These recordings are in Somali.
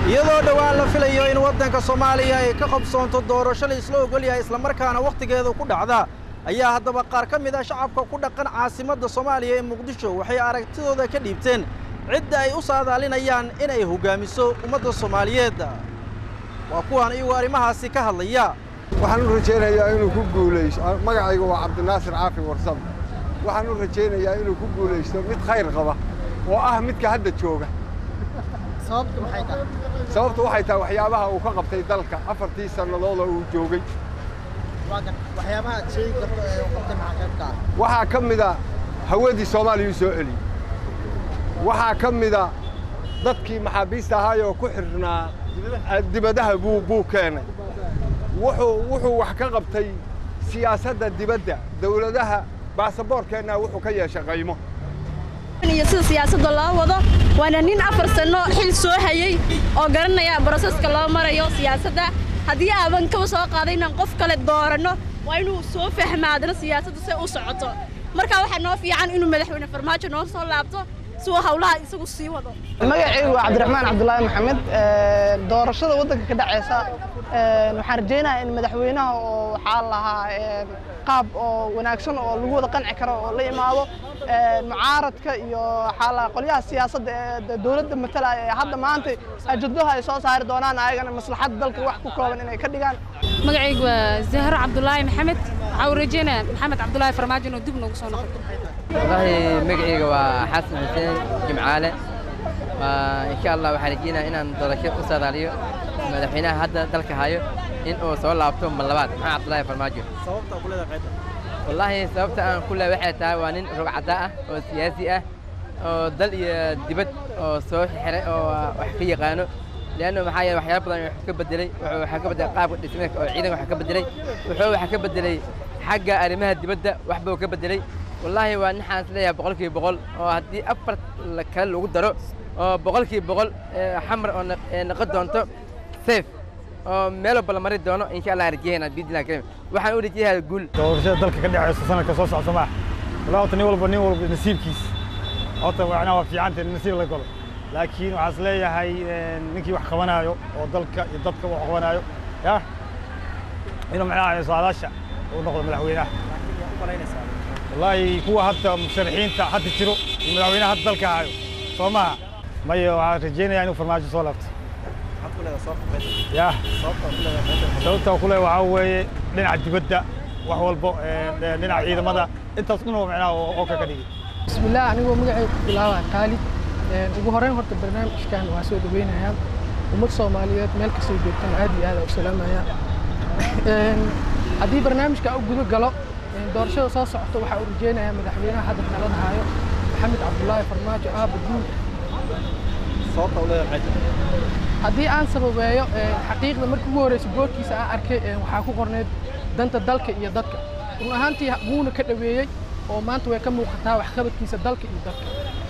iyadoo dhowaan la filayo in waddanka soomaaliya ay ka qabsoonto doorasho la isla ogol yahay islamarkaana wakhtigeeda ku dhacda ayaa haddaba qaar ka mid ah shacabka ku dhaqan caasimadda soomaaliya ee muqdisho waxay aragtidooda ka dhiibteen cidda ay u saadaalinayaan inay hoggaamiso ummadda soomaaliyeed waa kuwaan iyagoo arrimahaasi ka hadlaya waxaan u rajaynayaa inuu ku guulaysto magacayga waa cabdinaasir caafi warsam waxaan u rajaynayaa inuu ku guulaysto mid khayr qaba oo ah midka hadda jooga sababtu maxay tahay sababtu waxay tahay waxyaabaha uu ka qabtay dalka afartii sannadood oo uu joogay waagan waxyaabaha aad sheegi karto ee uu qabtay maxaa qayb ka ah waxaa ka mida hawadii soomaaliya u soo celiyey waxaa ka mida dadkii maxaabiista ahaayoo ku xirnaa dibadaha buu buu keenay wuxuu wuxuu wax ka qabtay siyaasadda dibadda dawladaha baasaboorkeenna wuxuu ka yeeshay qaymo iyo sida siyaasadda loo wado waana nin afar sanno xil soo hayey oo garanaya broseska loo marayo siyaasadda haddii aaban kaba soo qaaday inaan qof kale dooranno waa inuu soo fahmaadno siyaasadda say u socoto marka waxaa noo fiican inuu madaxweyne farmaajo noo soo laabto si uu hawlaha isagu sii wado magacaygu waa cabdiraxmaan cabdulaahi maxamed doorashada waddanka ka dhacaysa waxaan rajaynayaa in madaxweynaha oo waxaa lahaa qaab oo wanaagsan oo lagu wada qanci karo oo la imaado mucaaradka iyo waxaa lahaa qolyaha siyaasadda ee dowladda matalaya ee hadda maanta ajadaha ay soo saari doonaan ayagana maslaxadda dalka wax ku kooban inay ka dhigaan magacaygu waa zahro cabdulaahi maxamed waxaa uu rajeynaya maxamed cabdulaahi farmaajo inuu dib noogu soo noqdo والله مقعيga waa xasan xuseen jimcaale insha allah waxaan rajeynaya inaan doorasho u saadaaliyo madaxweynaha hadda dalka hayo in uu soo laabto mar labaad maxamed cabdulaahi farmaajo sababta ku leedahay qaybta wallaahi sababta aan ku leeyahay waxay tahay waa nin rog cadda ah oo siyaasi ah oo dal iyo dibad oo soo xiray oo wax ka yaqaano leanno maxaa yeele waxyaaba badan wax ka bedelay wuxuu waxaa ka bedelay qaabka dhismeedka oo ciidanka wax ka bedelay wuxuu wax ka bedelay xagga arrimaha dibadda wax buu ka bedelay wallaahi waa nixaan is leeyahay boqolkiiba boqol oo haddii afar kale lagu daro oo boqolkiiba boqol xamar oo noqon doonto safe oo meel walba la mari doono insha allah rajeyna biidillah karim waxaan u rajeeyaa guul doorashada dalka ka dhacaysa sanadka soo socda maaha walaa horta nin walba nin walba nasiibkiis horta macnaha waa fiicanta in nasiib la galo laakiin waxaan is leeyahay ninkii wax qabanaayo oo dalka iyo dadka wax qabanaayo ya inuu macnaha saadaasha uu noqdo madaxweynaha wallaahi kuwa hadda musharaxiinta hadda jiro iyo madaxweynaha hadda dalka hayo soo maha maya waxaan rajeynayaa inuu farmaajo soo laabto ya sababta ku leeyahay waxaa weeye dhinaca dibadda wax walbo dhinaca ciidamada intaas dhan oo macnaha oo ka ka dhigay bismillaah anigoo magacayga ku bilaabaa khaalid ugu horreyn horta barnaamijkan waa soo dhaweynayaa ummad soomaaliyeed meel kastoo joogtana aad iyo aad u salaamaya haddii barnaamijka u guda galo doorashada soo socota waxaa uu rajeynayaa madaxweynaha hadda talada hayo maxamed cabdulaahi farmaajo aaba guul sababta u leedahay qaybta haddii aan sababeeyo xaqiiqda markii ugu horreysa boorkiisa aan arkay waxaa ku qorneyd danta dalka iyo dadka run ahaantii wuuna ka dhoweeyey oo maanta way ka muuqataa waxqabadkiisa dalka iyo dadka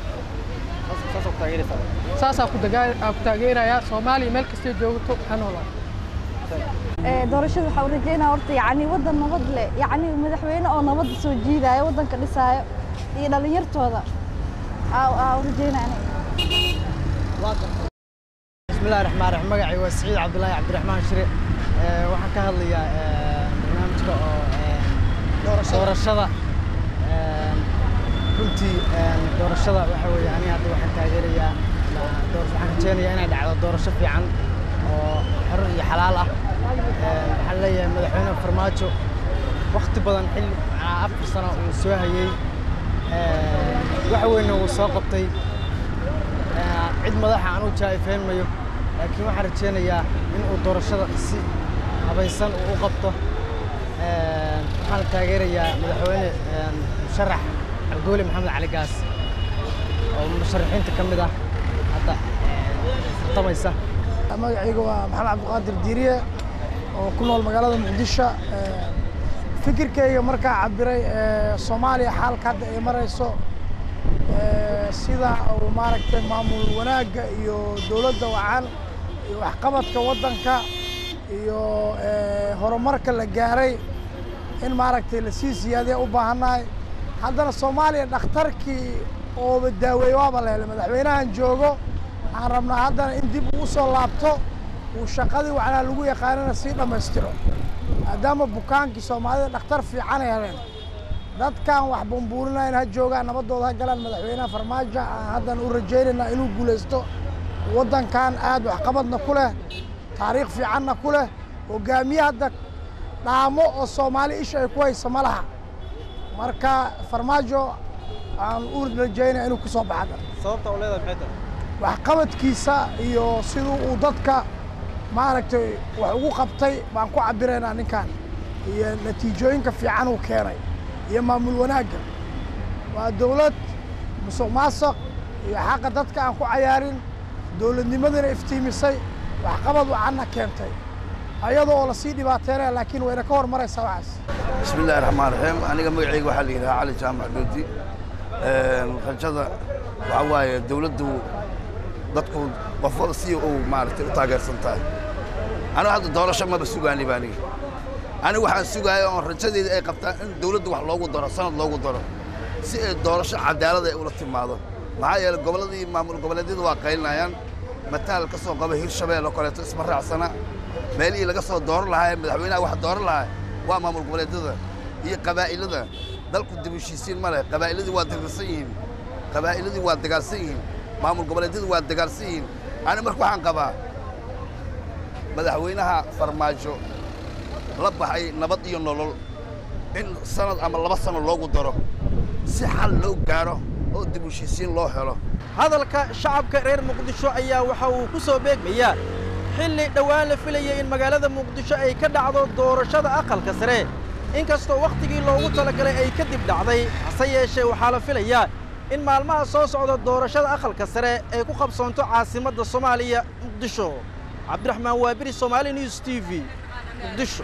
saasaa ku taageerayaa soomaaliya meel kastay joogto ha noolaa doorashada waxaa u rajeynaya horta yacni waddan nabad leh yacni madaxweyne oo nabadda soo jiidaayo waddanka dhisaayo iyo dhallinyartooda aa u rajeynaya bismillahi raxmaan raxiim magacay waa siciid cabdulaahi cabdiraxmaan shire waxaan ka hadlayaa barnaamijka oo doorashada runtii doorashada waxa weeye aniga hadda waxaan taageerayaa waxaan rajeynayaa inay dhacdo doorasho fiican oo xor iyo xalaal ah waxaan leeyahay madaxweyne farmaajo wakti badan xilli afar sano uu soo hayey wax weynna wuu soo qabtay cid madaxa aan u jaa'ifeynmayo laakiin waxaan rajeynayaa in uu doorashada si habaysan uu u qabto waxaan taageerayaa madaxweyne musharax cabdiweli maxamed cali gaas oo musharaxiinta ka mid ah hadda tartamaysa magacayga waa maxamed cabdiqaadir diiriye oo ku nool magaalada muqdisho fikirkayga markaa cabiray soomaaliya xaalka hadda ay marayso sida uu maaragtay maamul wanaagga iyo dowladda wacan iyo waxqabadka waddanka iyo horumarka la gaaray in maaragtay lasii siyaadiya u baahannahay haddana soomaaliya dhakhtarkii ooba daaweeye waaba la helay madaxweynahan joogo waxaan rabnaa haddana in dib uu soo laabto uu shaqadii waxnaa lagu yaqaanana sii dhammaystiro maadaama bukaankii soomaalida dhakhtar fiican ay heleen dadkan wax bumbuurinayn ha joogaan nabadooda ha galaan madaxweynaha farmaajo aan haddana u rajaynaynaa inuu guulaysto waddankan aad waxqabadna ku leh taariikh fiicanna ku leh hogaamiye hadda dhaamo oo soomaali isha ay ku hayso ma laha marka farmaajo aan u rajaynaya inuu ku soo baxada sababta u leedahay maxay tahay waxqabadkiisa iyo siduu uu dadka maaragtay wax ugu qabtay baan ku cabiraynaa ninkan iyo natiijooyinka fiican uu keenay iyo maamul wanaagga waa dowlad musuq maasuq iyo xaqa dadka aan ku cayaarin dowladnimadana iftiimisay waxqabad wacanna keentay ayadoo oo lasii dhibaateynaya laakiin wayna ka hormaraysaa waxaas بسم الله الرحمن الرحيم أنا مقعي waxaa la yidhaha cali jaamac doodi rajada waxaa waaye dawladdu dadku qofwada si uu maaragtay u taageersan tahay anigu hadda doorasho maba sugaani baa aniga anigu waxaan sugaaya oon rajadeeda ay qabtaan in dawladdu wax loogu daro sanad loogu daro si ay doorasho cadaalad ay ula timaado maxaa yeelay gobolladii maamul goboleedyadu waa qaylinayaan mataal ka soo qaba hirshabeel oo kaleeto isma raacsana meelihii laga soo dooran lahaa ee madaxweynaha wax dooran lahaa waa maamul goboleedyada iyo qabaa'ilada dalku dib u heshiisiin ma leh qabaa'iladii waa dirdirsan yihiin qabaa'iladii waa dagaalsan yihiin maamul goboleedyadu waa dagaalsan yihiin ani marka waxaan qabaa madaxweynaha farmaajo la baxay nabad iyo nolol in sanad ama laba sano loogu daro si xal loo gaaro oo dib u heshiisiin loo helo hadalka shacabka reer muqdisho ayaa waxa uu ku soo beegmayaa xilli dhowaan la filayay in magaalada muqdisho ay ka dhacdo doorashada aqalka sare inkastoo wakhtigii loogu talagalay ay kadib dhacday hase yeeshee waxaa la filayaa in maalmaha soo socda doorashada aqalka sare ay ku qabsoonto caasimadda soomaaliya muqdisho cabdiraxmaan waabiri somaali news t v muqdisho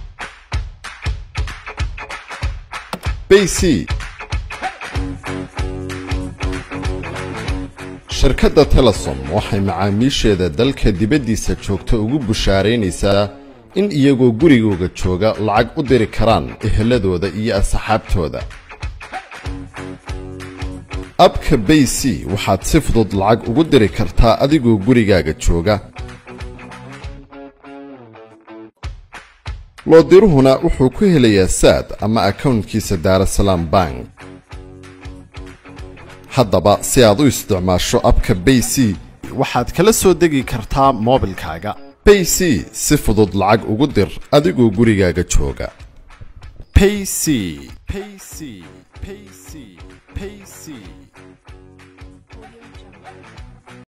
bc shirkadda telesom waxay macaamiisheeda dalka dibaddiisa joogta ugu bushaaraynaysaa in iyagoo gurigooga jooga lacag u diri karaan eheladooda iyo asxaabtooda abka bay c waxaad si fudud lacag ugu diri kartaa adigoo gurigaaga jooga loodiruhuna wuxuu ku helayaa saad ama akawntkiisa daarasalaam bank haddaba si aad u isticmaasho abka bay c waxaad kala soo degi kartaa moobilkaaga bay c si fudud lacag ugu dir adigoo gurigaaga jooga payc payc payc payc